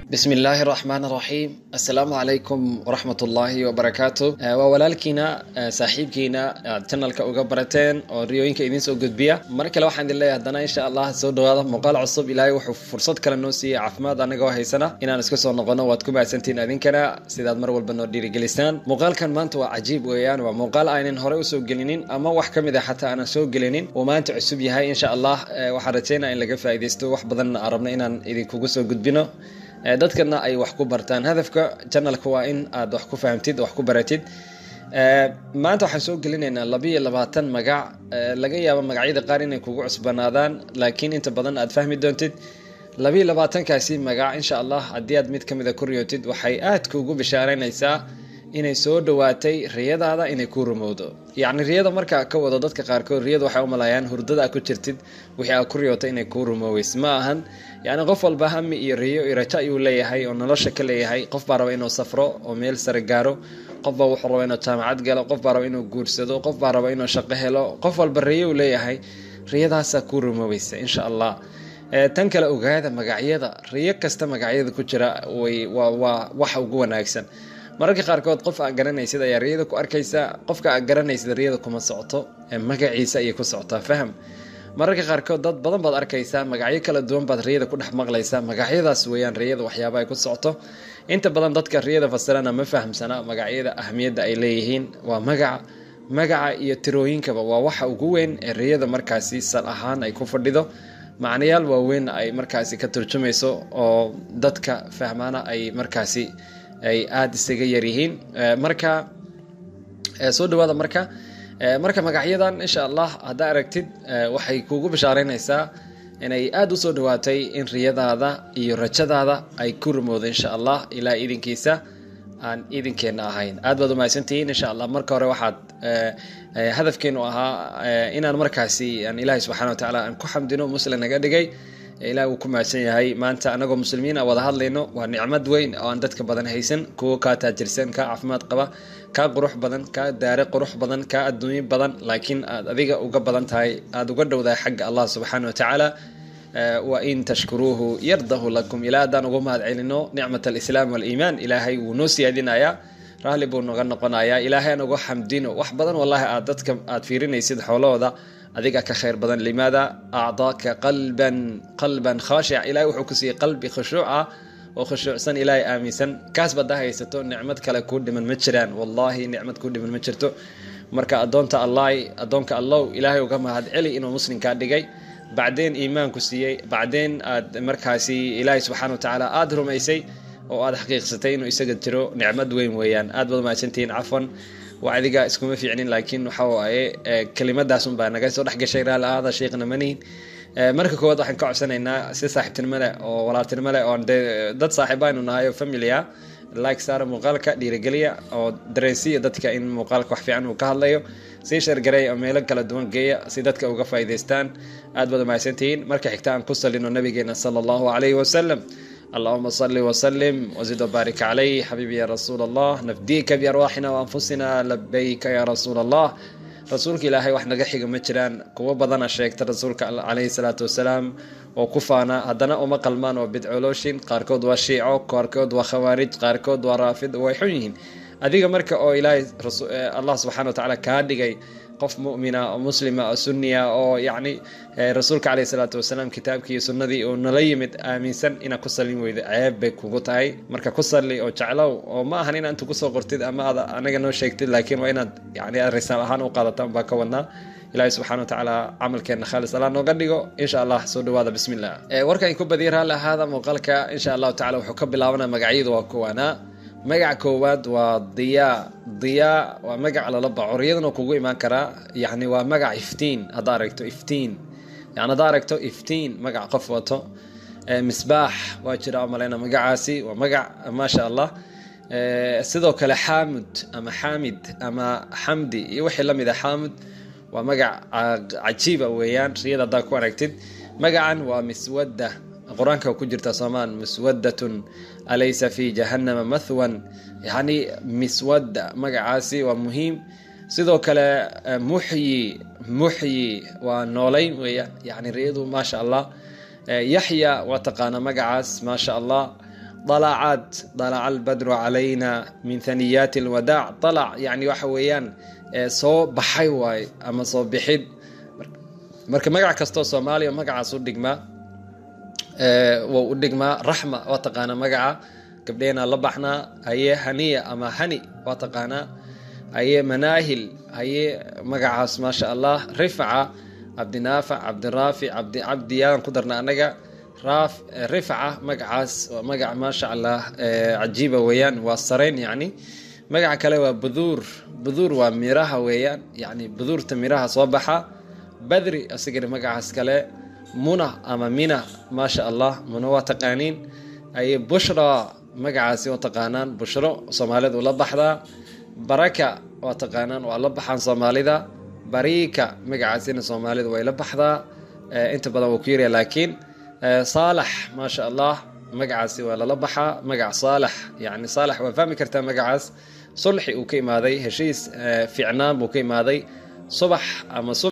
bismi illaahi raxmaan raxiim assalaamu calaykum waraxmat ullaahi wabarakaatu waa walaalkiina saaxiibkiina aad janalka uga barateen oo riyooyinka idiin soo gudbiya mar kale waxaan idin leeyahay haddana insha allah soo dhawaada muuqaal cusub ilaahay wuxuu fursad kale noo siiyey caafimaad anagoo haysana inaan isku soo noqono waad ku mahadsantihiin idinkana sidaad mar walba noo dhiirigelisaan muuqaalkan maanta waa cajiib weeyaan waa muuqaal aynan horey usoo gelinin ama wax ka mid a xataa aanan soo gelinin uu maanta cusub yahay insha allah waxaan rajeynaya in laga faaidaysto wax badanna aan rabno inaan idinkugu soo gudbino dadkana ay wax ku bartaan hadafka janalka waa in aad wax ku fahamtid wax ku baratid maanta waxaan soo gelinaynaa labiiyo labaatan magac laga yaabo magacyada qaar inay kugu cusbanaadaan laakiin inta badan aad fahmi doontid labiiyo labaatankaasi magac insha allah haddii aad mid ka mida ku riyootid waxay aad kuugu bishaaraynaysaa inay soo dhawaatay riyadaada inay kuu rumowdo yacni riyada markaa ka wado dadka qaarkood riyada waxay u malayaan hurdada aad ku jirtid wixii aad ku riyootay inay kuu rumooweys ma ahan yacni qof walba hami iyo riyo iyo rajo ayuu leeyahay oo nolosha ka leeyahay qof baa raba inuu safro oo meel sare gaaro qof baa wuxuu raba inuu jaamacad galo qof baa raba inuu guursado qof baa raba inuu shaqo helo qof walba riyo uu leeyahay riyadaasaa kuu rumooweysa insha allah tan kale ogaada magacyada riyo kasta magacyada ku jira waa waxa ugu wanaagsan mararka qaarkood qof aad garanaysid ayaa riyada ku arkaysa qofka aad garanaysid riyada kuma socoto magaciisa ayay ku socotaa faham mararka qaarkood dad badan baad arkaysaa magacyo kala duwan baad riyada ku dhex maqlaysaa magacyadaas weeyaan riyada waxyaaba ay ku socoto inta badan dadka riyada fasirana ma fahamsana magacyada ahmiyadda ay leeyihiin waa magaca magaca iyo tirooyinkaba waa waxa ugu weyn ee riyada markaasi sal ahaan ay ku fadhido macnayaal waaweyn ay markaasi ka turjumayso oo dadka fahmaana ay markaasi ay aada isaga yaryihiin marka soo dhawaada marka marka magacyadan insha allah haddaa aragtid waxay kuugu bishaareynaysaa inay aada usoo dhawaatay in riyadaada iyo rajadaada ay ku rumowdo insha allah ilaa idinkiisa aan idinkeenna ahayn aad baad umahadsantihiin insha allah marka hore waxaad hadafkeenu ahaa inaan markaasi aan ilaahay subxana wa tacaala aan ku xamdino muslim naga dhigay ilaah uu ku mahadsan yahay maanta anagoo muslimiin a wada hadlayno waa nicmad weyn oo aan dadka badan haysan kuwo kaa taajirsan kaa caafimaad qaba kaa qurux badan kaa daare qurux badan kaa adduunyo badan laakiin aad adiga uga badan tahay aada uga dhowdahay xagga allah subxaana wa tacaala wa in tashkuruuhu yardahu lakum ilaa haddaan ugu mahad celino nicmat alislaam waaliimaan ilaahay wuu noo siyaadinayaa raalli buu noga noqonayaa ilaahay aan uga xamdino wax badan wallahi aad dadka aad fiirinaysid xoolahooda adiga ka khayr badan limaada acdaaka qalban qalban khaashic ilahay wuxuu ku siiyey qalbi khushuuc ah oo khushuucsan ilaahay aaminsan kaas badaa haysato nicmad kale kuu dhiman ma jiraan wallahi nicmad kuu dhiman ma jirto marka adoonta allah addoonka allow ilaahay uga mahad celi inuu muslimkaa dhigay bacdeen iimaanku siiyey bacdeen aad markaasi ilaahay subxana wa tacaala aada rumaysay oo aad xaqiiqsatay inuu isaga jiro nicmad weyn weeyaan aad baad mahadsantihiin cafwan waa adiga iskuma fiicnin laakiin waxa waaye kelimadaas unbaa naga soo dhex gashay raali ahaada sheekhna manihin marka koowaad waxaan ka codsanaynaa si saaxiibtinimo leh oo walaaltinimo leh oo dee dad saaxiibaanu nahay oo familia like saara muuqaalka dhiirigeliya oo dareensiya dadka in muuqaalka wax fiican uu ka hadlayo sii shargareey oo meelo kala duwan geeya si dadka uga faa'iidaystaan aad baad umahadsantihiin marka xigta aan ku salino nabigeena sala allahu calayhi wasalam اللهم صل وسلم وزد وبارك عليه حبيبي يا رسول الله نفديك بأرواحنا وأنفسنا لبيك يا رسول الله rasuulka ilaahay wax naga xiga ma jiraan kuwo badana sheegta rasuulka calayhi salaatu wasalaam oo ku faana haddana uma qalmaan oo bidcolooshin qaarkood waa shiico qaarkood waa khawaarij qaarkood waa raafid way xun yihiin adiga marka oo ilaahay allah subxana wa tacaala kaa dhigay qof mumina oo muslima oo sunniya oo yacni rasuulka caleyhi salaatu wasalaam kitaabkii iyo sunnadii uu nala yimid aaminsan inaad ku salin weydo ceeb bay kugu tahay marka ku salli oo jeclow oo ma ahan inaad inta kusoo qortid ama aad anaga noo sheegtid laakiin waa inaad yani aad risaal ahaan u qaadataan baa ka wadnaa ilaahi subxana wa tacaala camalkeena khaalis allah nooga dhigo insha allah soo dhawaada bismi illah warkan ku badiya raalli ahaada muuqaalka insha allahu tacala wuxuu ka bilaabanaa magacyadu waa kuwaanaa magaca koowaad waa diyaa diyaa waa magac lala baco riyadana kugu imaan karaa yani waa magac iftiin haddaa aragto iftiin yani haddaa aragto iftiin magac qof wato misbaax waa jira malayna magacaasi waa magac maasha allah sidoo kale xaamud ama xaamid ama xamdi iyo wixii lamid a xaamud waa magac cajiiba weeyaan riyada haddaa ku aragtid magacan waa miswadda qur-aanka ku jirta soomaan miswadatun alaysa fi jahannama mathwan yani miswadda magacaasi waa muhiim sidoo kale muxyi muxyi waa noolayn weeyaan yani riyadu maasha allah yaxya waa taqaana magacaas maasha allah dalacaad dalaca albadru calayna min thaniyaati alwadaac dalac yani waxa weeyaan soo baxay waaye ama soo bixid marka magac kastoo soomaaliya magacaas u dhigmaa wou u dhigmaa raxma waa taqaanaa magaca gabdheenaa la baxnaa haye haniya ama hani waa taqaanaa haye manaahil haye magacaas maasha allah rifca cabdinaafic cabdiraafic cabdi cabdiyaan ku darna anaga raaf rifca magacaas waa magac maasha allah cajiiba weeyaan waa sarayn yacni magaca kale waa buduur buduur waa miraha weeyaan yani buduurta miraha soo baxa badri asigana magacaas kale muna ama mina maasha allah muna waa taqaaniin haye bushra magacaasi waa taqaanaan bushro soomaalidu la baxdaa baraka waa taqaanaan waa la baxaan soomaalida bariika magacaasina soomaalidu way la baxdaa inta badan wuu ku yarya laakiin saalax maasha allah magacaasi waa lala baxaa magac saalax yani saalax waa fahmi kartaa magacaas sulxi uu ka imaaday heshiis fiicnaan buu ka imaaday subax ama